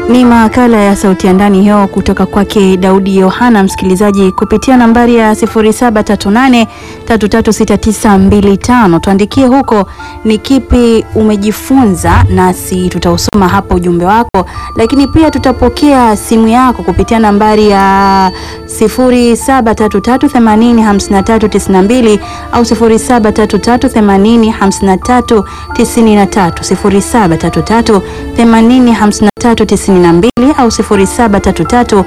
Ni makala ya sauti ya ndani hiyo kutoka kwake Daudi Yohana, msikilizaji, kupitia nambari ya 0738336925 tuandikie huko ni kipi umejifunza, nasi tutausoma hapo ujumbe wako, lakini pia tutapokea simu yako kupitia nambari ya 0733805392 au 0733805393 0733 805392 au 0733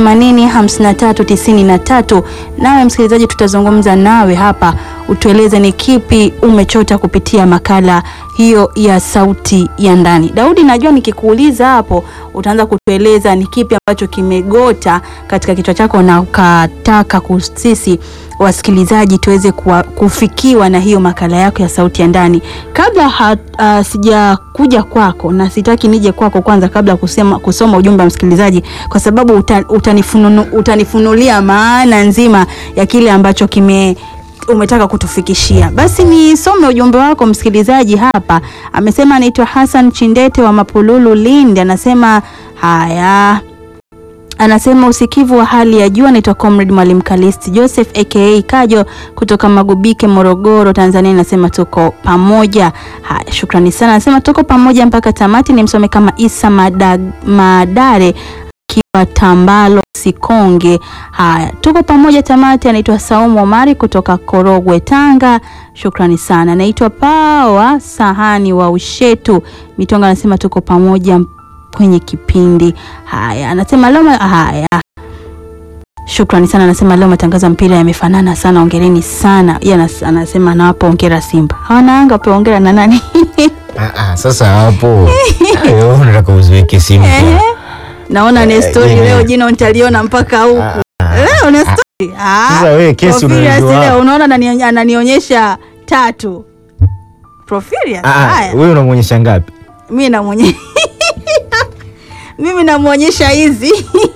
805393. Nawe msikilizaji, tutazungumza nawe hapa, utueleze ni kipi umechota kupitia makala hiyo ya sauti ya ndani. Daudi, najua nikikuuliza hapo utaanza kutueleza ni kipi ambacho kimegota katika kichwa chako na ukataka sisi wasikilizaji tuweze kuwa, kufikiwa na hiyo makala yako ya sauti ya ndani. Kabla uh, sijakuja kwako na sitaki nije kwako kwanza, kabla ya kusema kusoma ujumbe wa msikilizaji, kwa sababu uta, utanifununu, utanifunulia maana nzima ya kile ambacho kime umetaka kutufikishia. Basi nisome ujumbe wako msikilizaji hapa. Amesema anaitwa Hassan Chindete wa Mapululu Lindi, anasema haya anasema usikivu wa hali ya juu. Anaitwa Comrade Mwalimu Kalisti Joseph aka Kajo kutoka Magubike, Morogoro, Tanzania. Anasema tuko pamoja. Haya, shukrani sana. Anasema tuko pamoja mpaka tamati. Ni msome kama Isa Madag, Madare akiwa Tambalo Sikonge. Haya, tuko pamoja tamati. Anaitwa Saumu Omari kutoka Korogwe, Tanga. Shukrani sana. Anaitwa Pawa Sahani wa Ushetu Mitonga. Anasema tuko pamoja kwenye kipindi. Haya, anasema leo haya, shukrani sana. Anasema leo matangazo ya mpira yamefanana sana, ongereni sana. Yeye anasema anawapa ongera Simba, hawana Yanga wape ongera na nani? Ah, ah, sasa hapo wewe unataka uziweke simu Ehe, naona ni story jina- leo, jina nitaliona mpaka huku leo ni story. Ah, Sasa wewe kesi Profilius unajua. leo unaona anani- ananionyesha tatu Profilius. Ah, ah, Haya, wewe unamwonyesha ngapi? mimi namwonyesha mimi namwonyesha hizi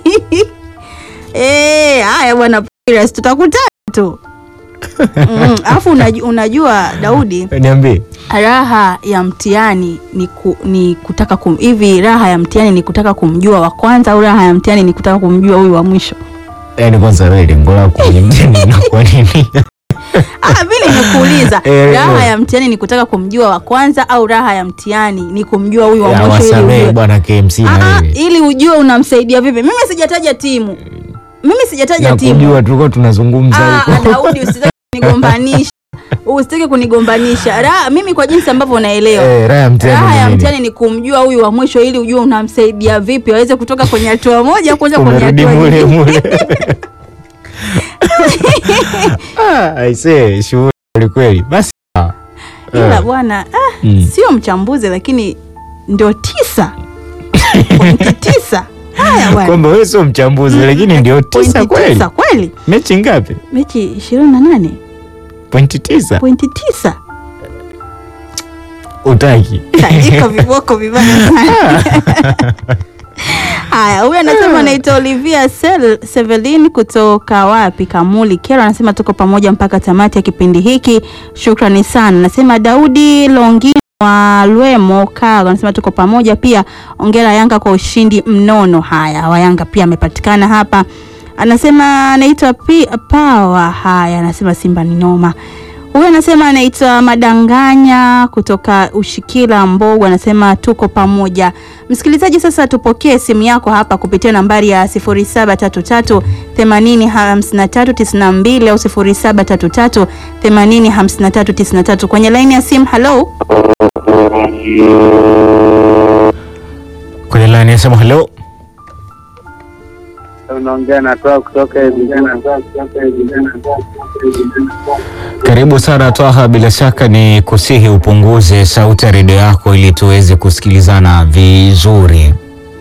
Eh, haya bwana Profilius, tutakutana tu Mm, alafu unajua, unajua Daudi, Niambie. raha ya mtihani ni, ku, ni kutaka kum, hivi raha ya mtihani ni kutaka kumjua wa kwanza au raha ya mtihani ni kutaka kumjua huyu wa mwisho? Yaani kwanza wewe lengo lako kwenye mtihani ni kwa nini? Ah, vile nimekuuliza Eh, raha eh. ya mtihani ni kutaka kumjua wa kwanza au raha ya mtihani ni kumjua huyu wa Ya mwisho ili wasamehe ujue bwana KMC Ah, na ah, wewe. ili ujue unamsaidia vipi. Mimi sijataja timu, mimi sijataja Na timu. kujua tulikuwa tunazungumza Ah, huko. Daudi, usitaki kunigombanisha, usitaki kunigombanisha. Raha, mimi kwa jinsi ambavyo unaelewa Eh, raha ya mtihani raha ni ya nini? mtihani ni kumjua huyu wa mwisho ili ujue unamsaidia vipi aweze kutoka kwenye hatua moja kuanza kwenye Umerudi hatua mule nyingine. mule. Ah, aisee, shughuli kweli kweli. Basi. ah. Ila Eh, bwana ah, mm. sio mchambuzi lakini ndio tisa pointi tisa. Haya bwana, Kwamba wewe sio mchambuzi lakini ndio tisa pointi kweli. tisa kweli, Mechi ngapi? mechi ishirini na nane Pointi tisa. pointi tisa. Utaki. Iko viboko vibaya sana. Haya, huyu anasema anaitwa Olivia Sel- Sevelin kutoka wapi? Kamuli Kero anasema tuko pamoja mpaka tamati ya kipindi hiki, shukrani sana. Anasema Daudi Longino wa Lwemo Kago anasema tuko pamoja pia, ongera Yanga kwa ushindi mnono. Haya, wa Yanga pia amepatikana hapa. Anasema anaitwa Pi- Pawa. Haya, anasema Simba ni noma. Huyu anasema anaitwa Madanganya kutoka Ushikila Mbogo, anasema tuko pamoja. Msikilizaji, sasa tupokee simu yako hapa kupitia nambari ya 0733 805392 au 0733 805393 kwenye laini ya simu. Halo, Kwenye line yasema hello. unaongea na toa kutoka vijana Karibu sana Twaha, bila shaka ni kusihi upunguze sauti ya redio yako ili tuweze kusikilizana vizuri.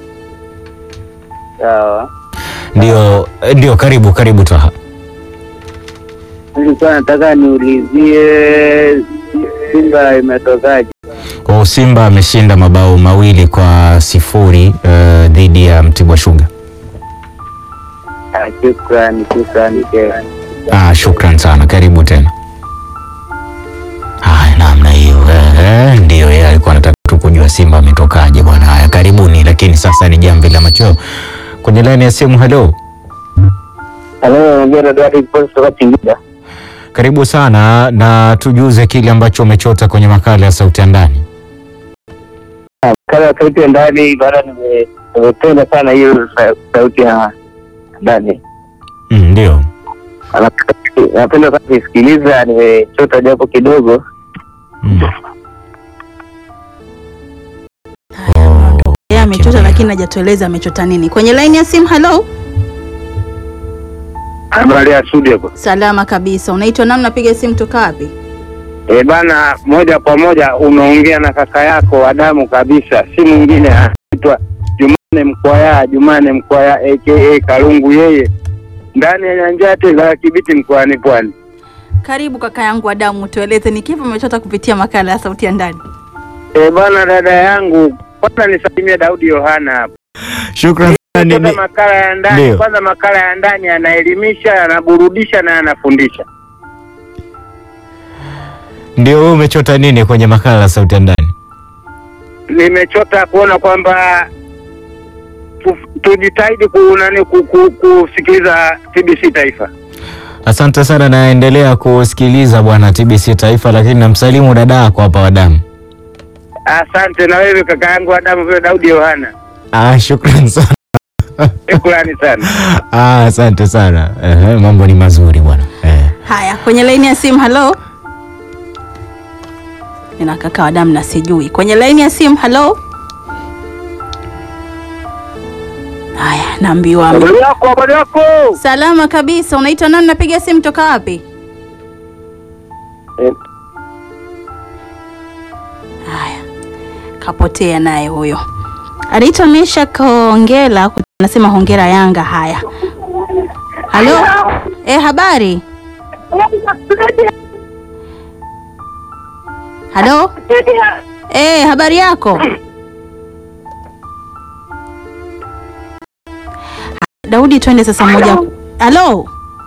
sawa. Ndio, ndio, karibu karibu Twaha. Nilikuwa nataka niulizie Simba imetokaje? Kwa Simba ameshinda mabao mawili kwa sifuri eh, dhidi ya Mtibwa Sugar. Ah, Shukrani, shukrani tena. Ah, shukran sana, karibu tena. Haya, namna hiyo eh, eh, ndio yeye alikuwa anataka tu kujua Simba ametokaje bwana. Haya, karibuni, lakini sasa ni jamvi la machweo kwenye laini ya simu. Halo, Halo, ongea na Dadi Kiposi kutoka Singida. karibu sana na tujuze kile ambacho umechota kwenye makala ya sauti ya ndani. Kala ya sauti ya ndani, baada nime- nimependa sana hiyo sa- sauti ya ndani. Mm, Ndio. Ana- Napenda sana kuisikiliza, nimechota japo kidogo. Mm. Oh, Yeye amechota kimbia. lakini hajatueleza amechota nini. Kwenye laini ya simu, halo. Habari ya studio hapo. Salama kabisa. Unaitwa nani? Napiga simu toka wapi? Eh bana, moja kwa moja unaongea na kaka yako wa damu kabisa, si mwingine anaitwa Jumane Mkwaya, Jumane Mkwaya aka Kalungu, yeye ndani ya nyanjate za Kibiti mkoani Pwani. Karibu kaka yangu wa damu, tueleze ni kipi umechota kupitia makala ya sauti ya ndani. Eh bana, dada yangu, kwanza nisalimie Daudi Yohana hapa. Shukrani sana. Kwanza Ni- makala ya ndani, Ndio. kwanza makala ya ndani yanaelimisha, yanaburudisha na yanafundisha. Ndio, wewe umechota nini kwenye makala ya sauti ya ndani? Nimechota kuona kwamba tu- tujitahidi ku, nani, ku, ku, kusikiliza TBC Taifa. Asante sana, naendelea kusikiliza bwana TBC Taifa, lakini namsalimu dada yako hapa wadamu. Asante na wewe kaka yangu Adamu vile Daudi Yohana, Ah, shukrani sana. shukrani sana. Ah, asante sana. Ehe, mambo ni mazuri bwana. Eh. Haya, kwenye laini ya simu, halo. Nina kaka wa damu na sijui. Kwenye laini ya simu, halo. Haya, naambiwa ame- Habari yako, habari yako. salama kabisa. Unaitwa nani? Napiga simu toka wapi? Eh, Haya, kapotea naye huyo. Anaitwa Mesha Kongela, anasema hongera Yanga. Haya, halo. Eh, habari? Halo. Eh, habari yako? Daudi, twende sasa moja. Halo.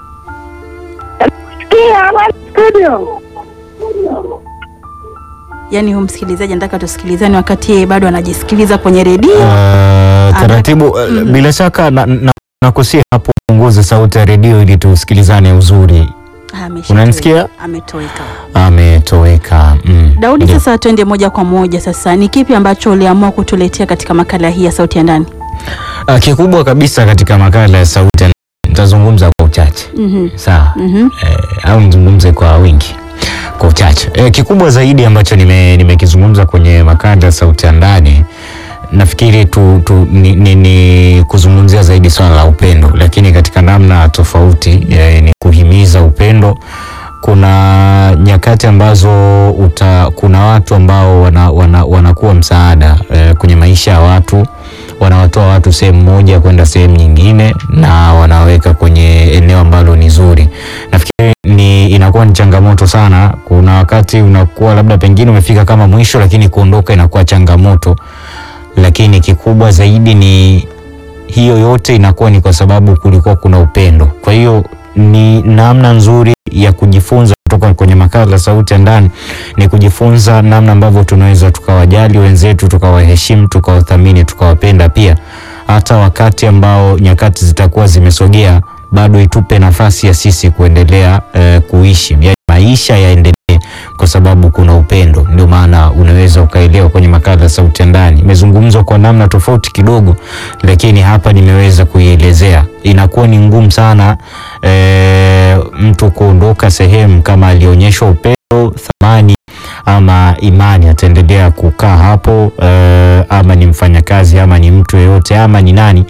Yaani huyu msikilizaji anataka tusikilizane wakati yeye bado anajisikiliza kwenye redio. Uh, taratibu uh, Mhm. bila shaka na, na, nakusia hapo punguze sauti ya redio ili tusikilizane uzuri. Ah, ameshatoweka. Unanisikia? Ametoweka. Ametoweka. Mm. Daudi, Ndio. sasa twende moja kwa moja sasa, ni kipi ambacho uliamua kutuletea katika makala hii ya sauti ya ndani? Uh, kikubwa kabisa katika makala ya sauti ya- nitazungumza kwa uchache. Mhm. Sawa. Mhm. eh, au nizungumze kwa wingi kwa uchache eh, kikubwa zaidi ambacho nime- nimekizungumza kwenye makala ya sauti ya ndani nafikiri tu, tu, ni, ni, ni kuzungumzia zaidi swala la upendo lakini katika namna tofauti eh, ni kuhimiza upendo kuna nyakati ambazo uta, kuna watu ambao wana, wana, wanakuwa msaada eh, kwenye maisha ya watu wanawatoa watu sehemu moja kwenda sehemu nyingine na wanaweka kwenye eneo ambalo ni zuri nafikiri ni inakuwa ni changamoto sana kuna wakati unakuwa labda pengine umefika kama mwisho lakini kuondoka inakuwa changamoto lakini kikubwa zaidi ni hiyo yote inakuwa ni kwa sababu kulikuwa kuna upendo kwa hiyo ni namna nzuri ya kujifunza kutoka kwenye makala ya sauti ya ndani ni kujifunza namna ambavyo tunaweza tukawajali wenzetu tukawaheshimu tukawathamini tukawapenda pia hata wakati ambao nyakati zitakuwa zimesogea bado itupe nafasi ya sisi kuendelea eh, kuishi yani maisha yaendelee kwa sababu kuna upendo ndio maana unaweza ukaelewa kwenye makala ya sauti ya ndani imezungumzwa kwa namna tofauti kidogo lakini hapa nimeweza kuielezea inakuwa ni ngumu sana e, mtu kuondoka sehemu kama alionyeshwa upendo thamani ama imani ataendelea kukaa hapo e, ama ni mfanyakazi ama ni mtu yeyote ama ni nani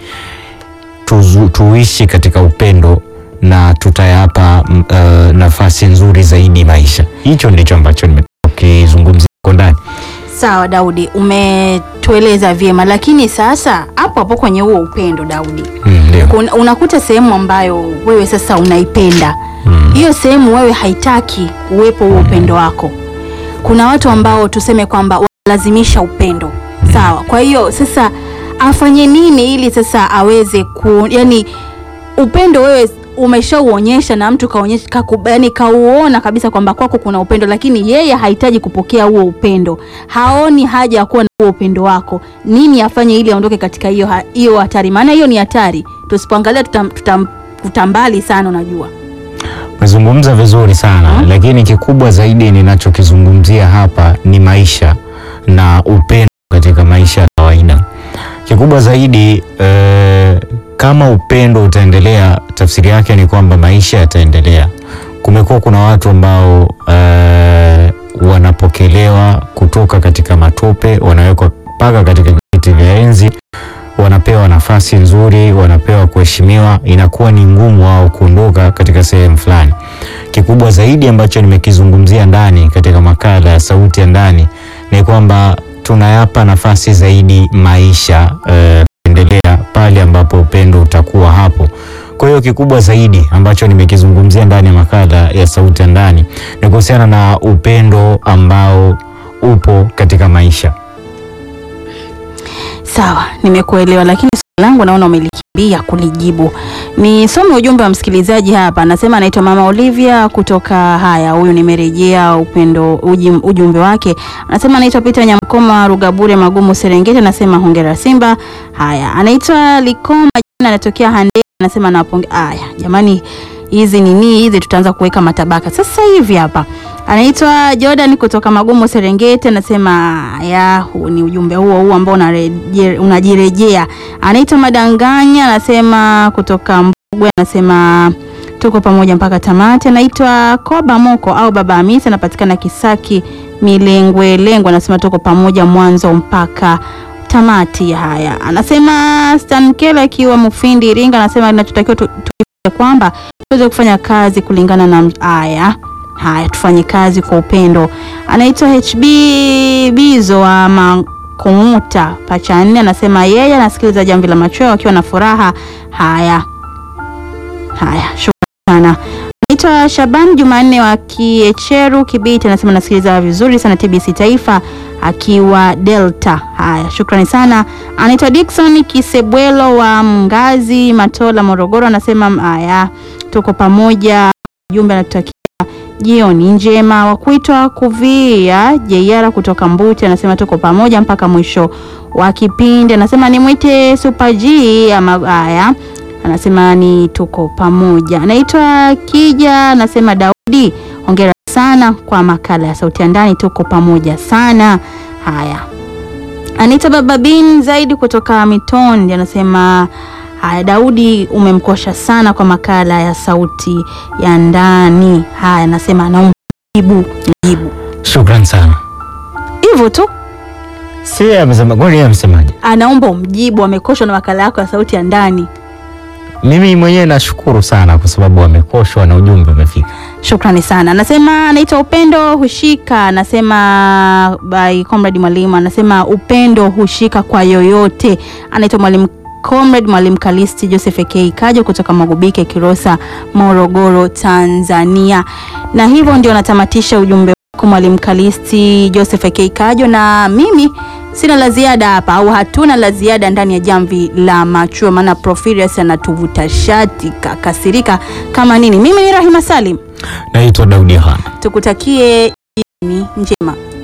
tuzu, tuishi katika upendo na tutayapa mm, uh, nafasi nzuri zaidi maisha. Hicho ndicho ambacho nimekizungumzia huko ndani. Sawa Daudi, umetueleza vyema, lakini sasa hapo hapo kwenye huo upendo Daudi, Mm, Ndio. kuna- unakuta sehemu ambayo wewe sasa unaipenda Mm. hiyo sehemu wewe haitaki uwepo huo upendo wako. Kuna watu ambao tuseme kwamba wanalazimisha upendo, sawa. Kwa hiyo sasa afanye nini ili sasa aweze ku, yani upendo wewe umeshauonyesha na mtu kaonyesha kaku- yaani kauona kabisa kwamba kwako kuna upendo, lakini yeye hahitaji kupokea huo upendo, haoni haja ya kuwa na huo upendo wako, nini afanye ili aondoke katika hiyo ha- hiyo hatari? Maana hiyo ni hatari, tusipoangalia tutam, tutam, tutambali sana, unajua. Umezungumza vizuri sana Mhm. lakini kikubwa zaidi ninachokizungumzia hapa ni maisha na upendo katika maisha ya kawaida. Kikubwa zaidi eh, kama upendo utaendelea, tafsiri yake ni kwamba maisha yataendelea. Kumekuwa kuna watu ambao eh, wanapokelewa kutoka katika matope, wanawekwa mpaka katika viti vya enzi wanapewa nafasi nzuri, wanapewa kuheshimiwa, inakuwa ni ngumu wao kuondoka katika sehemu fulani. Kikubwa zaidi ambacho nimekizungumzia ndani katika makala ya Sauti ya Ndani ni kwamba tunayapa nafasi zaidi maisha eh, kuendelea pale ambapo upendo utakuwa hapo. Kwa hiyo kikubwa zaidi ambacho nimekizungumzia ndani ya makala ya Sauti ya Ndani ni kuhusiana na upendo ambao upo katika maisha. Sawa, nimekuelewa, lakini swali langu naona umelikimbia kulijibu. Nisome ujumbe wa msikilizaji hapa, anasema anaitwa Mama Olivia kutoka haya. Huyu nimerejea upendo uji- ujumbe wake, anasema anaitwa Peter Nyamkoma Rugabure Magumu Serengeti, anasema hongera Simba. Haya, anaitwa Likoma jina anatokea Hande, anasema naponge. Haya jamani, hizi nini hizi, tutaanza kuweka matabaka sasa hivi hapa. Anaitwa Jordan kutoka Magumu Serengeti, anasema ya huu ni ujumbe huo huo ambao unareje- unajirejea. Anaitwa Madanganya, anasema kutoka Mbugwe, anasema tuko pamoja mpaka tamati. Anaitwa Koba Moko au Baba Hamisi, anapatikana Kisaki Milengwe Lengwe, anasema tuko pamoja mwanzo mpaka tamati. Haya, anasema Stan Kela akiwa Mufindi Iringa, anasema inachotakiwa tu- tujifunze kwamba tuweze kufanya kazi kulingana na haya haya, tufanye kazi kwa upendo. Anaitwa HB Bizo wa Makumuta pacha nne, anasema yeye anasikiliza Jamvi la Machweo akiwa na furaha. Haya haya, shukrani sana. Anaitwa Shaban Jumanne wa Kiecheru Kibiti, anasema nasikiliza vizuri sana TBC Taifa akiwa Delta. Haya, shukrani sana. Anaitwa Dickson Kisebwelo wa Mngazi Matola, Morogoro, anasema haya, tuko pamoja. Jumbe anatutakia jioni njema. Wa kuitwa Kuvia Jeiara kutoka Mbuti anasema tuko pamoja mpaka mwisho wa kipindi. Anasema nimwite Super G ama haya, anasema ni tuko pamoja. Anaitwa Kija, anasema Daudi, hongera sana kwa makala ya Sauti ya Ndani, tuko pamoja sana. Haya, Anita Baba Bin Zaidi kutoka Mitondi anasema haya, Daudi umemkosha sana kwa makala ya Sauti ya Ndani. Haya, anasema anaomba jibu jibu Shukran sana. hivyo tu, Si yeye amesema, kwani yeye amesemaje? anaomba umjibu, amekoshwa na makala yako ya Sauti ya Ndani. Mimi mwenyewe nashukuru sana kwa sababu amekoshwa na ujumbe umefika. Shukrani sana. Anasema anaitwa Upendo Hushika, anasema by Comrade Mwalimu, anasema upendo hushika kwa yoyote. Anaitwa Mwalimu Comrade Mwalimu Kalisti Joseph K Kajo kutoka Magubike Kilosa, Morogoro, Tanzania. Na hivyo ndio natamatisha ujumbe wako Mwalimu Kalisti Joseph K Kajo, na mimi sina la ziada hapa au hatuna la ziada ndani ya jamvi la machua, maana Profirius anatuvuta shati kakasirika kama nini. Mimi ni Rahima Salim, Naitwa Daudi Yohana. tukutakie jioni njema.